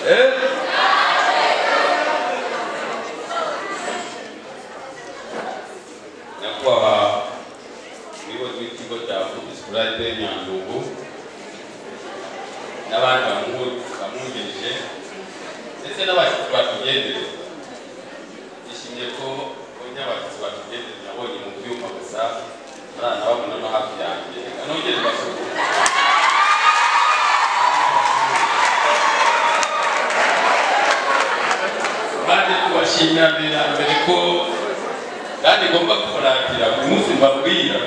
예? na kwa ni kigo cya furayide nyandungu n'abandi bamu- bamwungirije ndetse n'abashyitsi batugendereye yishimiye ko undi abashyitsi batugendereye nabonye mu byuma gusa ntaranababona no hafi yanjye reka nongere mbasuhuze bari kubashimira mbere na mbere ko kandi ngomba kubarangira buri munsi mbabwira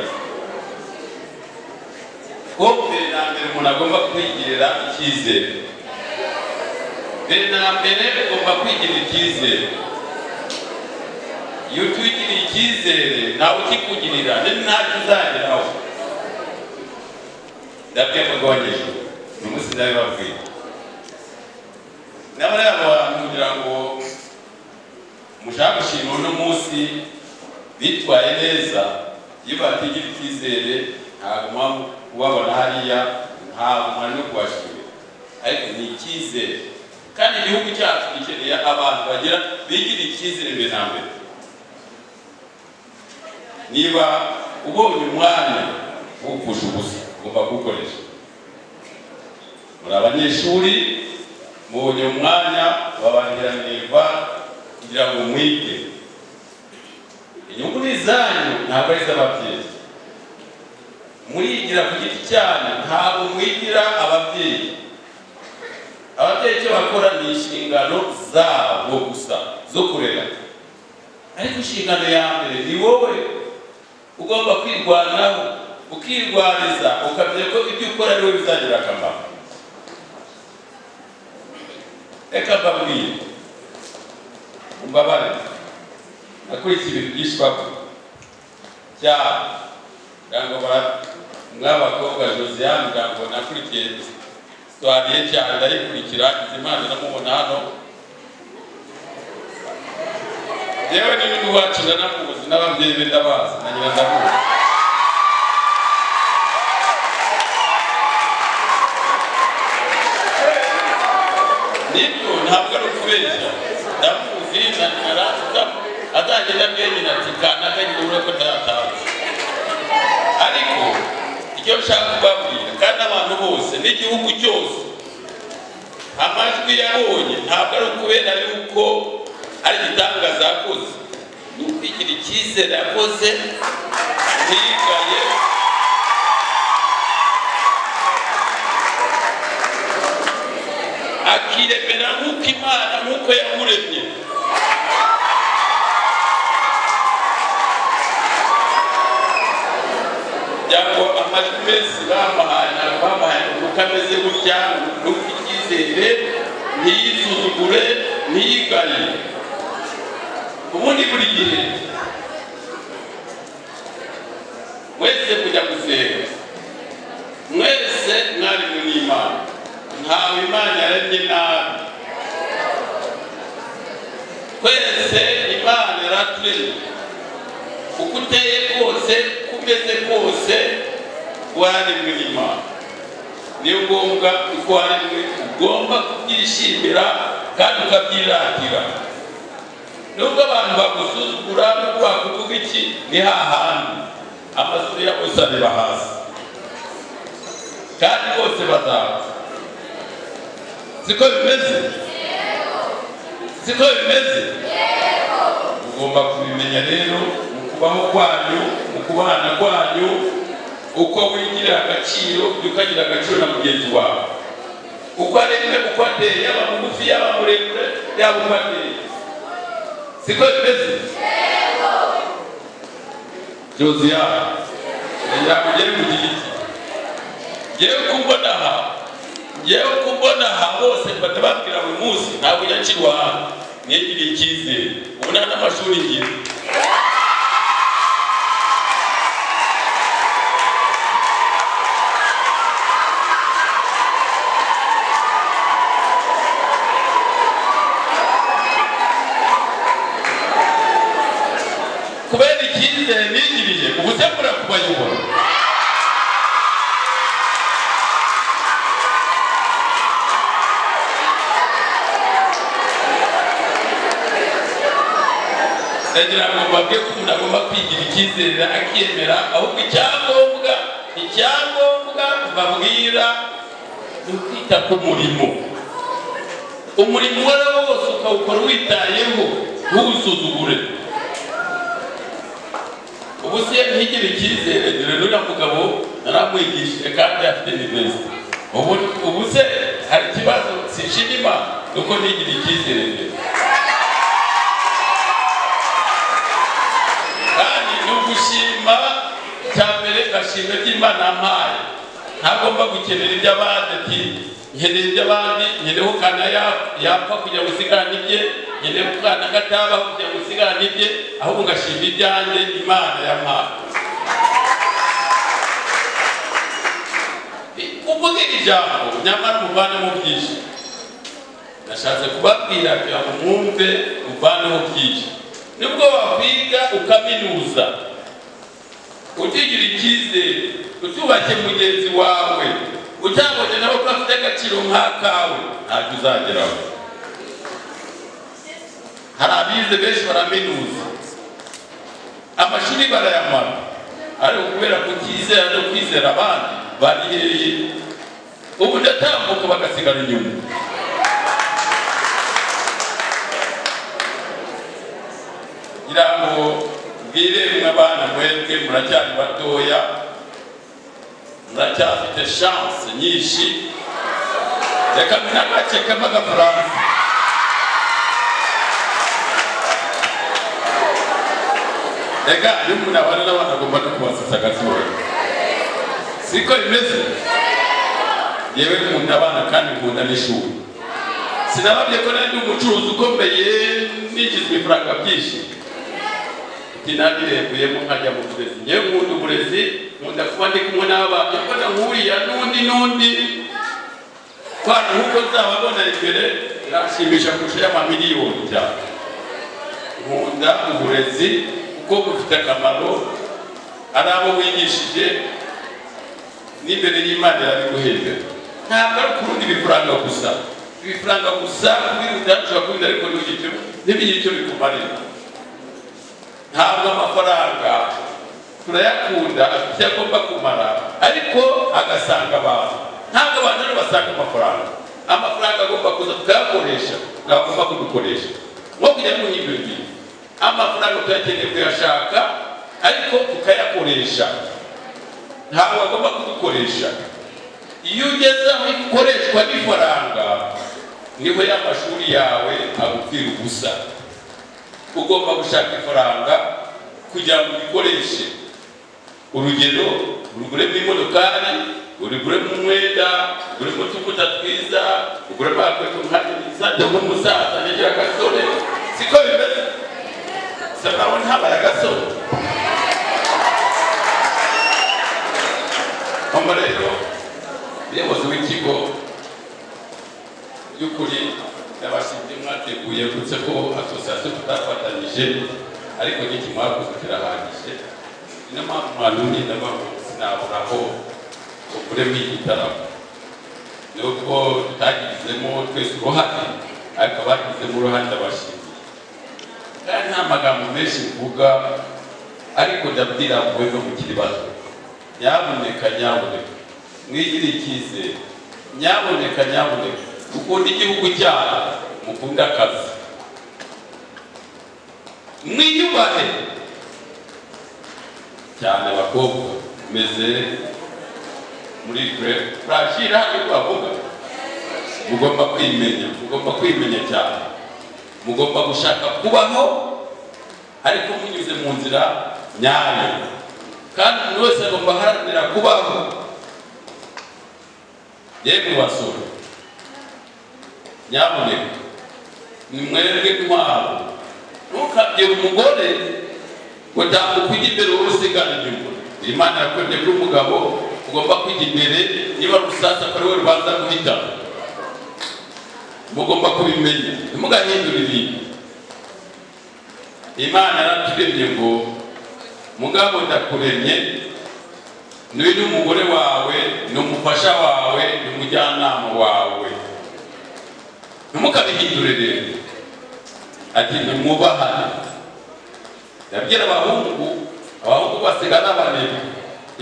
ko mbere na mbere umuntu agomba kwigirira icyizere mbere na mbere ugomba kwigirira icyizere iyo utwigiriye icyizere nawe ukikugirira ni ntacyo uzageraho ndabyakagabanyije uyu munsi ndabibabwira n'abariya bantu kugira ngo mushaka gushima uno munsi bitwaye neza iyo batigira icyizere ntabwo muba kubabona hariya ntabwo mwari no kubashimira ariko ni icyizere kandi igihugu cyacu gikeneye abantu bagira bigira icyizere mbere na mbere niba ubonye umwanya wupfusha ubusa ugomba kuwukoresha muri abanyeshuri mubonye umwanya wabangiranirwa kugira ngo mwige inyungu ni izanyu ntabwo ari iz'ababyeyi murigira ku giti cyanyu ntabwo mwigira ababyeyi ababyeyi icyo bakora ni inshingano zabo gusa zo kurera ariko inshingano ya mbere ni wowe ugomba kwirwanaho ukirwaniza ukamenya ko ibyo ukora ari wowe bizagira akamaro reka mbabwire umbabare nakurikiye ibintu byinshi bakora cyane kugira ngo ba- mw'abakobwa josiane kugira ngo nakurikiye sitwari ye cyane ndayikurikira izimana namubona hano yewe n'ibihugu wacu ndanamuzi n'ababyeyi be ndabazi na nyina ndamuzi nibyo ntabwo ari ukubeshya ndamuzi ndakara atagenda bwenyine ati kanakagira urabona ko ntatazi ariko icyo nshaka kubabwira kandi abantu bose n'igihugu cyose amajwi yabonye ntabwo ari ukubera yuko ari igitangaza yakoze ni ukwigira icyizere yakoze ntigaye akiremera nk'uko imana nk'uko yamuremye byangwa amajwi menshi bamuhaye ntabwo bamuhaye uko ameze gutya nuko icyizere ntiyisuzugure ntiyigane ubundi buri gihe mwese kujya gusenga mwese mwarimu n'imana ntawe imana yaremye nabi twese imana yaraturemye uko uteye kose uko umeze kose waremwe n'imana niyo ngombwa uko waremwe ugomba kubyishimira kandi ukabyiratira nubwo abantu bagusuzugura nubwo bakuvuga iki ni hahandi amasura yabo yose areba hasi kandi bose bazapfa siko bimeze siko bimeze mugomba kubimenya rero mu kubaho kwanyu mu kubana kwanyu uko wigirira agaciro jya ukagira agaciro na mugenzi wawe uko aremwe uko ateye yaba mugufi yaba muremure yaba uko ateye siko bimeze josiya yakugere mu giti ngewe uko mbona aha ngewe uko mbona aha bose mbata babwira buri munsi ntabwo ujya nshyirwa aha mwigiriye icyizere ubu nta n'amashuri ngira kubera icyizere nigirije ubu se mbura kubayobora ndagira ngo mbabwe ko umuntu agomba kwigirira icyizere akiyemera ahubwo icyangombwa icyangombwa babwira ni ukwita ku murimo umurimo uwo ari wo wose ukawukora witayeho ntuwusuzugure ubu se iyo ntihigire icyizere dore n'uriya mugabo naramwigishije kandi afite n'ibibazo ubu ubu se hari ikibazo sinshima imana nuko ntigire icyizere mbere kandi ni ugushima cya mbere gashimwe by'imana mpaye ntagomba gukenera iby'abandi ati nkeneye iby'abandi nkeneye ko kana ya- yapfa kugira ngo usigarane ibye nkeneye ko kana katabaho kugira ngo usigarane ibye ahubwo ngashima ibyanjye imana yampaye kuvuga iri jambo nyamara muvanemo byinshi nashatse kubabwira kugira ngo mwumve uvaneho byinshi nibwo wakwiga ukaminuza utigire icyizere utubake mugenzi wawe ucyabonye nawe ko afite agaciro nk'akawe ntacyo uzageraho hari abize benshi baraminuza amashuri barayamara ariko kubera kutizera no kwizera abandi bariheye ubu ndatambuka bagasigara inyuma ngira ngo mbwire mwe abana mwebwe muracyari batoya muracyafite shanse nyinshi reka mbe n'agace kamwe k'agafaransa reka iyo umuntu abana n'abana agomba no kubasasa agasohoye siko bimeze yewe nkunda abana kandi nkunda n'ishuri sinababye ko nari ndi umucuruzi ukomeye nigizwe ifaranga byinshi tinabirenguyemo nkajya mu burezi ngewe nkunda uburezi nkunda kuba ndi kumwe n'abana mbona nkuriya n'undi n'undi kwana nk'uko nzababona imbere birashimisha kurusha y'amamiliyoni cyane nkunda uburezi kuko bufite akamaro ari abo wigishije n'imbere y'imana irabiguhembera ntabwo ari kurundi bifaranga gusa ibifaranga gusa kubiruta ushobora kubirya ariko ntibigire icyo bikumarira ntabwo amafaranga turayakunda afite icyo agomba kumara ariko agasanga abantu ntabwo abantu rero basanga amafaranga amafaranga agomba kuza tukayakoresha twagomba kudukoresha nko kujya mu ibintu amafaranga tuyakeneye kuyashaka ariko tukayakoresha ntabwo agomba kudukoresha iyo ugeze aho ikoreshwa n'ifaranga niho ya mashuri yawe agupfira ubusa ugomba gushaka ifaranga kugira ngo uyikoreshe urugero uruguremo imodokari uruguremo umwenda uruguremo utuvuta twiza uguremo agakweto nkajya n'isaza nk'umusaza n'igira agasore siko bimeze se nawe ntabaye agasore hano rero umuyobozi w'ikigo by'ukuri yabashimye mwateguye uretse ko asosiyasiyo tutafatanyije ariko n'iki mwakoze kirahagije niyo mpamvu mwantumye ndabona sinabura aho ukuremo igitaramo nubwo tutagizemo twese uruhare ariko abagizemo uruhare ndabashimiye kandi nta magambo menshi mvuga ariko ndabwira mwe no mukiri bato nyamuneka nyamuneka mwigire icyizere nyamuneka nyamuneka mukunde igihugu cyanyu mukunde akazi mwiyubahe cyane abakobwa meze muri turashira hano bavuga mugomba kwimenya mugomba kwimenya cyane mugomba gushaka kubaho ariko munyuze mu nzira nyayo kandi umuntu wese agomba aharanira kubaho yemwe basore nyamuneka ni mwebwe intwaro ntukabwire umugore ngo tambuka ujya imbere wowe usigara inyuma imana yakwemye ko umugabo ugomba kujya imbere niba ari umusaza akaba ariwe rubanza guhitamo mugomba kubimenya ntimugahindure ibintu imana yaraturemye ngo mugabo ndakuremye niwe n'umugore wawe ni umufasha wawe ni umujyanama wawe ntimukabihindure rero ati ntimwubahane yabwira abahungu abahungu basiga n'abanebwe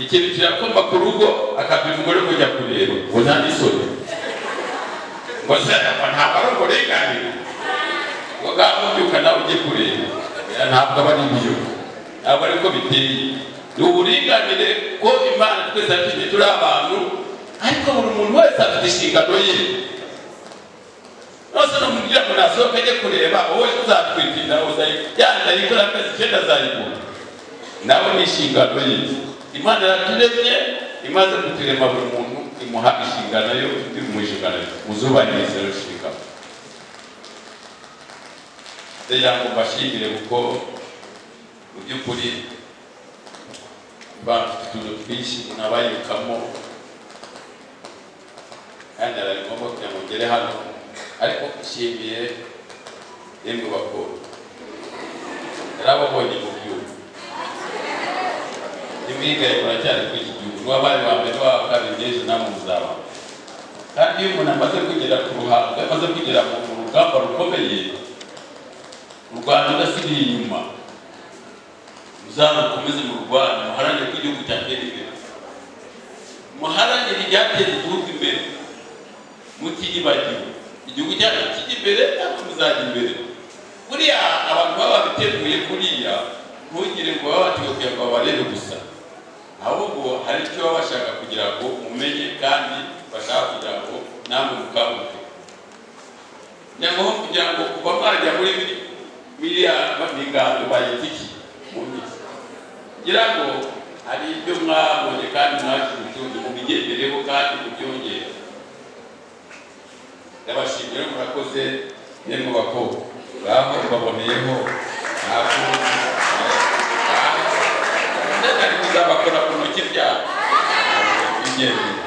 ikintu kirakomba ku rugo akabwira umugore kujya kureba ngo nta n'isoni ngo se apa ntabwo ari uburenganire ngo ngaho mbyuka nawe ujye kureba oya ntabwo aba ari ibyo ntabwo ariko biteye ni uburinganire ko imana twese akeneye turi abantu ariko buri muntu wese afite inshingano ye nose namubwira ngo nasohoke ajye kureba wowe uzatwika inda yanda yikora amezi icyenda azayibona nawe ni inshingano ye imana yaraturemye imaze kuturema buri muntu imuha inshingano yo turi mu nshingano ye muzubahirize rero nshingano rero ngo mbashimire kuko mu by'ukuri bafite utuntu twinshi munabayukamo kandi ari ngombwa kugira ngo ngere hano ariko nshimiye yemwe bakuru narababonye mu gihugu n'imwigaye muracyari kuri iki gihugu n'uwabaye wa mbere waba kabiri n'ejo namwe muzaba kandi iyo umuntu amaze kugera ku ruhando amaze kugera mu mu rugamba rukomeye u rwanda udasigaye inyuma muzarukomeze mu rwanda muharanire ko igihugu cyatera imbere muharanire icyateza igihugu imbere mutiyibagiwe igihugu cyacu kijya imbere natwe muzajya imbere buriya abantu baba babiteguye kuriya ntugire ngo baba bateguye ngo babarebe gusa ahubwo hari icyo baba bashaka kugira ngo mumenye kandi bashaka kugira ngo namwe mukanguke nyamara kugira ngo kuva mwajya muri biriya miganda bayitiki mu minsi kugira ngo hari ibyo mwabonye kandi mwajya ubutunzi mubigendereho kandi mubyongere ndabashimira murakoze yemwe bakobwa baho baboneyeho ntabwo ndetse ari kuzabakora ku ntoki byabo bigendeye